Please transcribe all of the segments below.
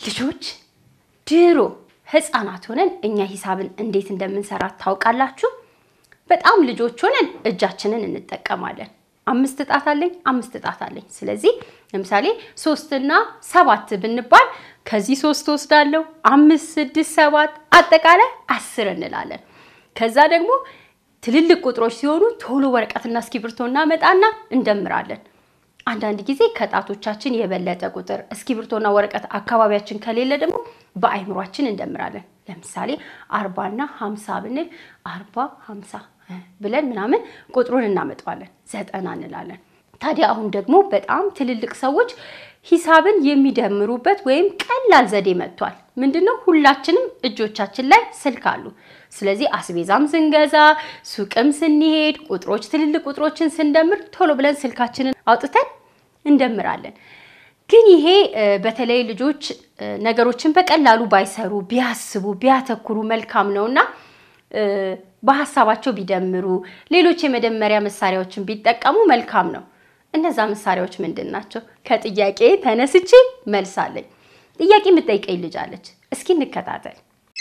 ልጆች ድሮ ህፃናት ሆነን እኛ ሂሳብን እንዴት እንደምንሰራ ታውቃላችሁ? በጣም ልጆች ሆነን እጃችንን እንጠቀማለን። አምስት ጣት አለኝ፣ አምስት ጣት አለኝ። ስለዚህ ለምሳሌ ሶስትና ሰባት ብንባል ከዚህ ሶስት ወስዳለሁ፣ አምስት፣ ስድስት፣ ሰባት አጠቃላይ አስር እንላለን። ከዛ ደግሞ ትልልቅ ቁጥሮች ሲሆኑ ቶሎ ወረቀትና እስክሪብቶ እናመጣና እንደምራለን። አንዳንድ ጊዜ ከጣቶቻችን የበለጠ ቁጥር እስክሪብቶና ወረቀት አካባቢያችን ከሌለ ደግሞ በአይምሯችን እንደምራለን። ለምሳሌ አርባና ሀምሳ ብንል አርባ ሀምሳ ብለን ምናምን ቁጥሩን እናመጣዋለን። ዘጠና እንላለን። ታዲያ አሁን ደግሞ በጣም ትልልቅ ሰዎች ሂሳብን የሚደምሩበት ወይም ቀላል ዘዴ መጥቷል። ምንድነው? ሁላችንም እጆቻችን ላይ ስልክ አሉ። ስለዚህ አስቤዛም ስንገዛ፣ ሱቅም ስንሄድ፣ ቁጥሮች ትልልቅ ቁጥሮችን ስንደምር ቶሎ ብለን ስልካችንን አውጥተን እንደምራለን። ግን ይሄ በተለይ ልጆች ነገሮችን በቀላሉ ባይሰሩ ቢያስቡ ቢያተኩሩ መልካም ነውና በሀሳባቸው ቢደምሩ ሌሎች የመደመሪያ መሳሪያዎችን ቢጠቀሙ መልካም ነው። እነዛ መሳሪያዎች ምንድን ናቸው? ከጥያቄ ተነስቼ መልስ አለኝ። ጥያቄ የምጠይቀኝ ልጅ አለች። እስኪ እንከታተል።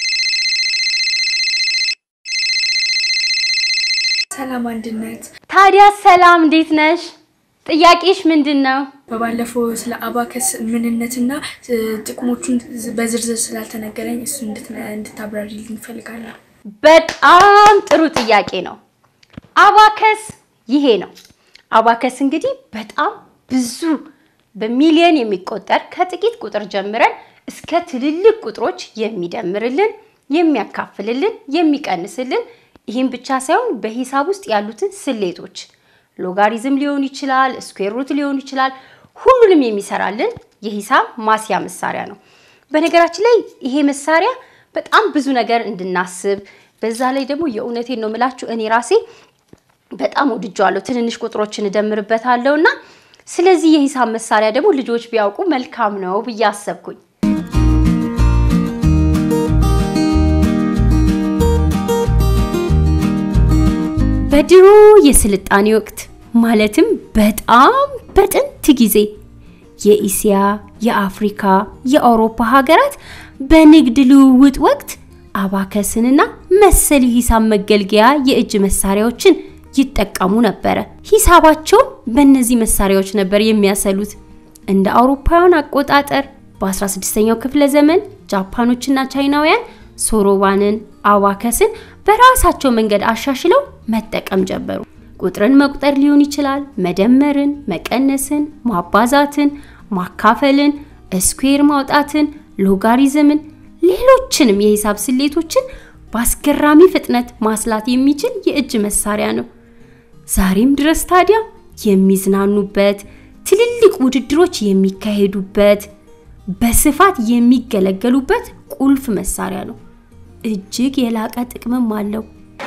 ሰላም አንድነት። ታዲያ ሰላም፣ እንዴት ነሽ? ጥያቄሽ ምንድን ነው? በባለፈው ስለ አባከስ ምንነትና ጥቅሞቹን በዝርዝር ስላልተነገረኝ እሱ እንድታብራሪልኝ እንፈልጋለሁ። በጣም ጥሩ ጥያቄ ነው። አባከስ ይሄ ነው። አባከስ እንግዲህ በጣም ብዙ በሚሊዮን የሚቆጠር ከጥቂት ቁጥር ጀምረን እስከ ትልልቅ ቁጥሮች የሚደምርልን፣ የሚያካፍልልን፣ የሚቀንስልን ይህም ብቻ ሳይሆን በሂሳብ ውስጥ ያሉትን ስሌቶች ሎጋሪዝም ሊሆን ይችላል፣ ስኩዌር ሩት ሊሆን ይችላል። ሁሉንም የሚሰራልን የሂሳብ ማስያ መሳሪያ ነው። በነገራችን ላይ ይሄ መሳሪያ በጣም ብዙ ነገር እንድናስብ በዛ ላይ ደግሞ የእውነቴን ነው የምላችሁ እኔ ራሴ በጣም ወድጀዋለሁ። ትንንሽ ቁጥሮችን እደምርበታለሁ እና ስለዚህ የሂሳብ መሳሪያ ደግሞ ልጆች ቢያውቁ መልካም ነው ብዬ አሰብኩኝ። በድሮ የስልጣኔ ወቅት ማለትም በጣም በጥንት ጊዜ የኢሲያ፣ የአፍሪካ፣ የአውሮፓ ሀገራት በንግድ ልውውጥ ወቅት አባከስንና መሰል የሂሳብ መገልገያ የእጅ መሳሪያዎችን ይጠቀሙ ነበረ። ሂሳባቸውን በእነዚህ መሳሪያዎች ነበር የሚያሰሉት። እንደ አውሮፓውያን አቆጣጠር በ16ኛው ክፍለ ዘመን ጃፓኖችና ቻይናውያን ሶሮባንን፣ አባከስን በራሳቸው መንገድ አሻሽለው መጠቀም ጀመሩ። ቁጥርን መቁጠር ሊሆን ይችላል፣ መደመርን፣ መቀነስን፣ ማባዛትን፣ ማካፈልን፣ ስኩዌር ማውጣትን፣ ሎጋሪዝምን፣ ሌሎችንም የሂሳብ ስሌቶችን በአስገራሚ ፍጥነት ማስላት የሚችል የእጅ መሳሪያ ነው። ዛሬም ድረስ ታዲያ የሚዝናኑበት፣ ትልልቅ ውድድሮች የሚካሄዱበት፣ በስፋት የሚገለገሉበት ቁልፍ መሳሪያ ነው። እጅግ የላቀ ጥቅምም አለው።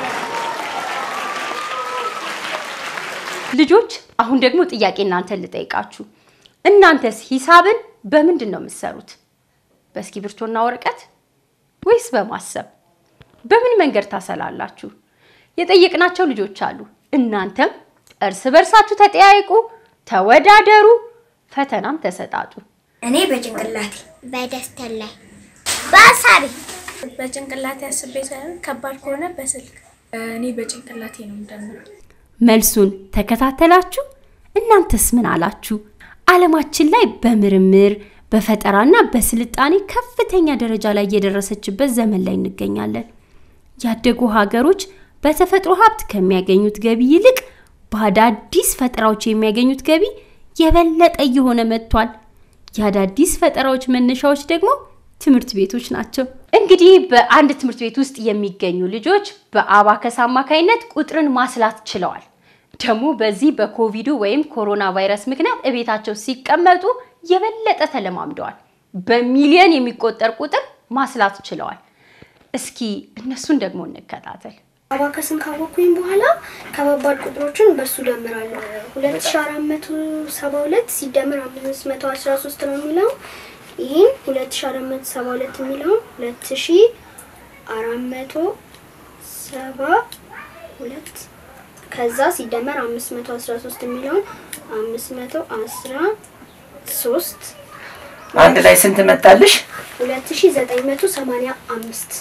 ልጆች አሁን ደግሞ ጥያቄ እናንተን ልጠይቃችሁ። እናንተስ ሂሳብን በምንድን ነው የምትሰሩት? በእስክሪብቶና ወረቀት ወይስ በማሰብ? በምን መንገድ ታሰላላችሁ? የጠየቅናቸው ልጆች አሉ። እናንተም እርስ በርሳችሁ ተጠያይቁ፣ ተወዳደሩ፣ ፈተናም ተሰጣጡ። እኔ በጭንቅላቴ በደስታ ላይ በሀሳቤ በጭንቅላቴ አስቤ ሳይሆን ከባድ ከሆነ በስልክ እኔ በጭንቅላቴ ነው የምደምረው። መልሱን ተከታተላችሁ? እናንተስ ምን አላችሁ? ዓለማችን ላይ በምርምር በፈጠራና በስልጣኔ ከፍተኛ ደረጃ ላይ የደረሰችበት ዘመን ላይ እንገኛለን። ያደጉ ሀገሮች በተፈጥሮ ሀብት ከሚያገኙት ገቢ ይልቅ በአዳዲስ ፈጠራዎች የሚያገኙት ገቢ የበለጠ እየሆነ መጥቷል። የአዳዲስ ፈጠራዎች መነሻዎች ደግሞ ትምህርት ቤቶች ናቸው። እንግዲህ በአንድ ትምህርት ቤት ውስጥ የሚገኙ ልጆች በአባከስ አማካይነት ቁጥርን ማስላት ችለዋል። ደግሞ በዚህ በኮቪዱ ወይም ኮሮና ቫይረስ ምክንያት እቤታቸው ሲቀመጡ የበለጠ ተለማምደዋል። በሚሊዮን የሚቆጠር ቁጥር ማስላት ችለዋል። እስኪ እነሱን ደግሞ እንከታተል። አባከስን ካወቅኩኝ በኋላ ከባባድ ቁጥሮችን በሱ ደምራለሁ። ሁለት ሺ አራት መቶ ሰባ ሁለት ሲደምር አምስት መቶ አስራ ሶስት ነው የሚለው ይህን ሁለት ሺ አራት መቶ ሰባ ሁለት የሚለውን ሁለት ሺ አራት መቶ ሰባ ሁለት ከዛ ሲደመር አምስት መቶ አስራ ሶስት የሚለውን አምስት መቶ አስራ ሶስት አንድ ላይ ስንት መጣልሽ? 2985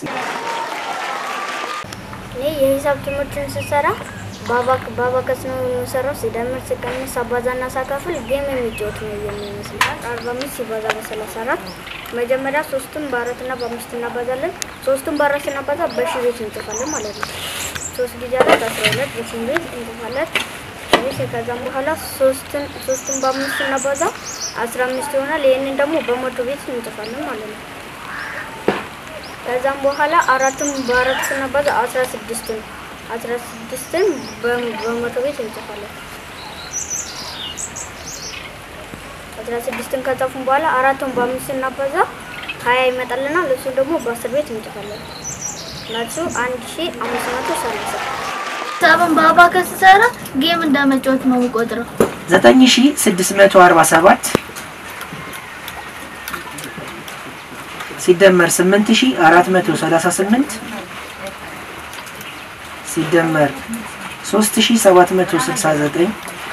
እኔ የሂሳብ ትምህርትን ስሰራ በአባክ በአባከስ ነው የምሰራው። ሲደምር፣ ሲቀንስ፣ አባዛና ሳካፍል ጌም የሚጫወት ነው የሚመስል። አርባ አምስት ሲባዛ በሰላሳ አራት መጀመሪያ ሶስቱን በአራትና በአምስት እናባዛለን። ሶስቱን በአራት ስናባዛ በሺ ቤት እንጽፋለን ማለት ነው። ሶስት ጊዜ አራት አስራ ሁለት በሺ ቤት እንጽፋለን። እሺ ከዛም በኋላ ሶስትን ሶስቱን በአምስት ስናባዛ አስራ አምስት ይሆናል። ይህንን ደግሞ በመቶ ቤት እንጽፋለን ማለት ነው። ከዛም በኋላ አራትን በአራት ስናባዛ አስራ ስድስትን አስራ ስድስትን በመቶ ቤት እንጽፋለን። አስራ ስድስትን ከጻፉን በኋላ አራቱን በአምስት ስናባዛ ሀያ ይመጣልናል። እሱ ደግሞ በአስር ቤት እንጽፋለን። መልሱ አንድ ሺ አምስት መቶ ሰላሳ ሂሳብን በአባከስ ስሰራ ጌም እንደመጫወት ነው የምቆጥረው። 9647 ሲደመር 8438 ሲደመር 3769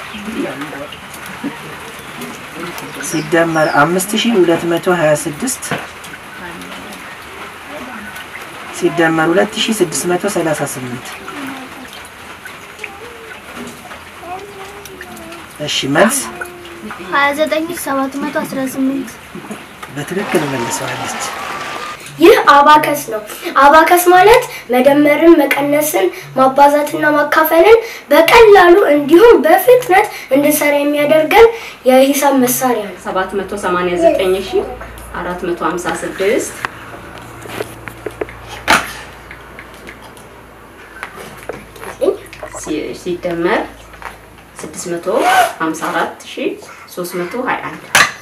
ሲደመር 5226 ሲደመር 2638 እሺ መልስ 29718 በትክክል መልሰዋለች። ይህ አባከስ ነው። አባከስ ማለት መደመርን፣ መቀነስን፣ ማባዛትና ማካፈልን በቀላሉ እንዲሁም በፍጥነት እንድንሰራ የሚያደርገን የሂሳብ መሳሪያ ነው። 789456 ሲ- ሲደመር 654321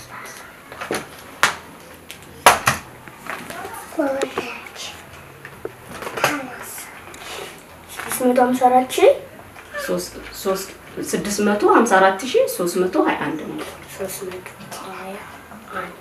ስድስት መቶ ሃምሳ አራት ሺህ ሶስት- ሶስት- 654321 ነው። ሶስት መቶ ሀያ አንድ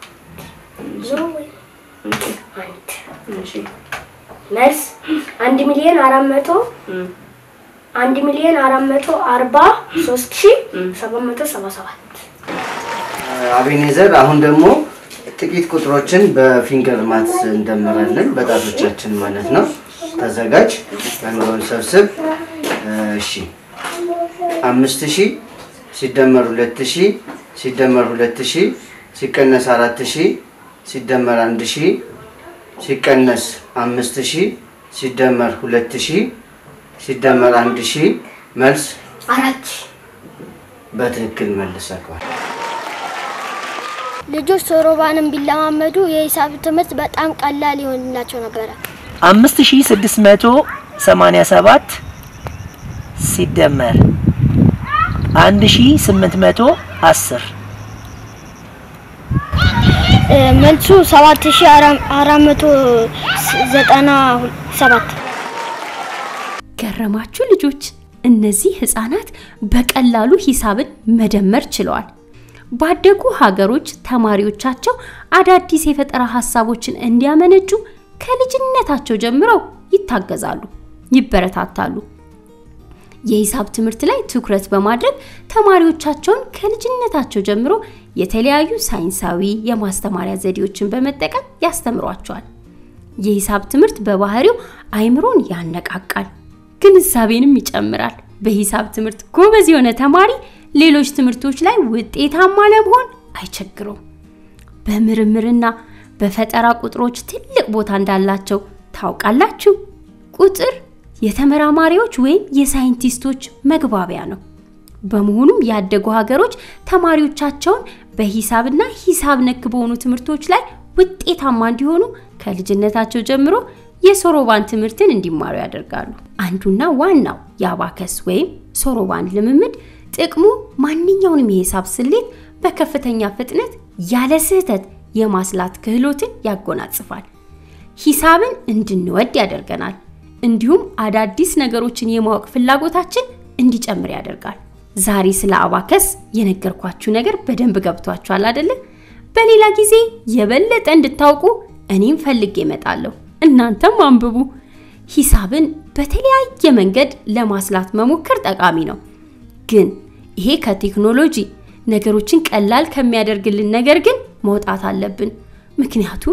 አንድ እሺ መልስ አንድ ሚሊዮን አራት መቶ እም፣ አንድ ሚሊዮን አራት መቶ አርባ ሶስት ሺህ ሰባት መቶ ሰባ ሰባት አቤኔዘር አሁን ደግሞ ጥቂት ቁጥሮችን በፊንገር ማትስ እንደምራለን በጣቶቻችን ማለት ነው። ተዘጋጅ፣ አእምሮን ሰብስብ። እሺ አምስት ሺህ ሲደመር ሁለት ሺህ ሲደመር ሁለት ሺህ ሲቀነስ አራት ሺህ ሲደመር አንድ ሺህ ሲቀነስ አምስት ሺህ ሲደመር ሁለት ሺህ ሲደመር አንድ ሺህ መልስ አራት ሺህ በትክክል መልሰዋል። ልጆች ሶሮባንን ቢለማመዱ የሂሳብ ትምህርት በጣም ቀላል ይሆንላቸው ነበረ። 5687 ሲደመር 1810 መልሱ ሰባት ሺ አራት መቶ ዘጠና ሰባት ገረማችሁ ልጆች? እነዚህ ህፃናት በቀላሉ ሂሳብን መደመር ችለዋል። ባደጉ ሀገሮች ተማሪዎቻቸው አዳዲስ የፈጠራ ሀሳቦችን እንዲያመነጩ ከልጅነታቸው ጀምረው ይታገዛሉ፣ ይበረታታሉ። የሂሳብ ትምህርት ላይ ትኩረት በማድረግ ተማሪዎቻቸውን ከልጅነታቸው ጀምሮ የተለያዩ ሳይንሳዊ የማስተማሪያ ዘዴዎችን በመጠቀም ያስተምሯቸዋል። የሂሳብ ትምህርት በባህሪው አይምሮን ያነቃቃል፣ ግንዛቤንም ይጨምራል። በሂሳብ ትምህርት ጎበዝ የሆነ ተማሪ ሌሎች ትምህርቶች ላይ ውጤታማ ለመሆን አይቸግረውም። በምርምርና በፈጠራ ቁጥሮች ትልቅ ቦታ እንዳላቸው ታውቃላችሁ። ቁጥር የተመራማሪዎች ወይም የሳይንቲስቶች መግባቢያ ነው። በመሆኑም ያደጉ ሀገሮች ተማሪዎቻቸውን በሂሳብና ሂሳብ ነክ በሆኑ ትምህርቶች ላይ ውጤታማ እንዲሆኑ ከልጅነታቸው ጀምሮ የሶሮባን ትምህርትን እንዲማሩ ያደርጋሉ። አንዱና ዋናው የአባከስ ወይም ሶሮባን ልምምድ ጥቅሙ ማንኛውንም የሂሳብ ስሌት በከፍተኛ ፍጥነት ያለ ስህተት የማስላት ክህሎትን ያጎናጽፋል። ሂሳብን እንድንወድ ያደርገናል። እንዲሁም አዳዲስ ነገሮችን የማወቅ ፍላጎታችን እንዲጨምር ያደርጋል። ዛሬ ስለ አባከስ የነገርኳችሁ ነገር በደንብ ገብቷችኋል አይደለ? በሌላ ጊዜ የበለጠ እንድታውቁ እኔም ፈልጌ እመጣለሁ። እናንተም አንብቡ። ሂሳብን በተለያየ መንገድ ለማስላት መሞከር ጠቃሚ ነው። ግን ይሄ ከቴክኖሎጂ ነገሮችን ቀላል ከሚያደርግልን ነገር ግን መውጣት አለብን። ምክንያቱም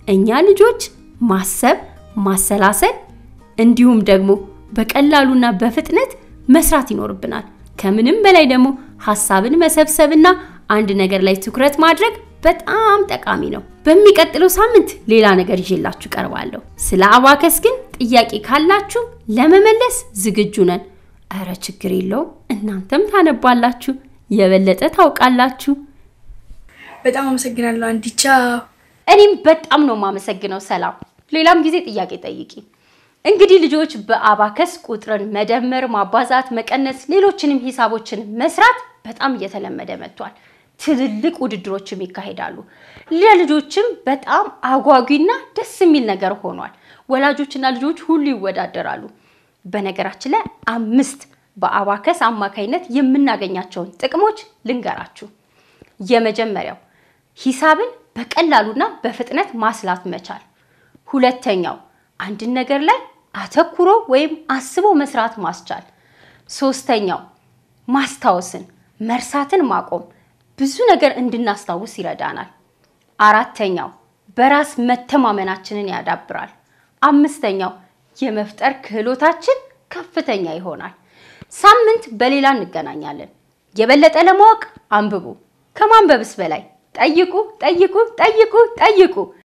እኛ ልጆች ማሰብ፣ ማሰላሰል እንዲሁም ደግሞ በቀላሉና በፍጥነት መስራት ይኖርብናል። ከምንም በላይ ደግሞ ሀሳብን መሰብሰብና አንድ ነገር ላይ ትኩረት ማድረግ በጣም ጠቃሚ ነው። በሚቀጥለው ሳምንት ሌላ ነገር ይዤላችሁ ቀርባለሁ። ስለ አባከስ ግን ጥያቄ ካላችሁ ለመመለስ ዝግጁ ነን። እረ ችግር የለውም፣ እናንተም ታነባላችሁ፣ የበለጠ ታውቃላችሁ። በጣም አመሰግናለሁ አንዲቻ። እኔም በጣም ነው የማመሰግነው ሰላም። ሌላም ጊዜ ጥያቄ ጠይቂ። እንግዲህ ልጆች በአባከስ ቁጥርን መደመር፣ ማባዛት፣ መቀነስ፣ ሌሎችንም ሂሳቦችን መስራት በጣም እየተለመደ መጥቷል። ትልልቅ ውድድሮችም ይካሄዳሉ። ለልጆችም በጣም አጓጊና ደስ የሚል ነገር ሆኗል። ወላጆችና ልጆች ሁሉ ይወዳደራሉ። በነገራችን ላይ አምስት በአባከስ አማካይነት የምናገኛቸውን ጥቅሞች ልንገራችሁ። የመጀመሪያው ሂሳብን በቀላሉና በፍጥነት ማስላት መቻል። ሁለተኛው አንድን ነገር ላይ አተኩሮ ወይም አስቦ መስራት ማስቻል። ሶስተኛው ማስታወስን፣ መርሳትን ማቆም ብዙ ነገር እንድናስታውስ ይረዳናል። አራተኛው በራስ መተማመናችንን ያዳብራል። አምስተኛው የመፍጠር ክህሎታችን ከፍተኛ ይሆናል። ሳምንት በሌላ እንገናኛለን። የበለጠ ለማወቅ አንብቡ። ከማንበብስ በላይ ጠይቁ፣ ጠይቁ፣ ጠይቁ፣ ጠይቁ።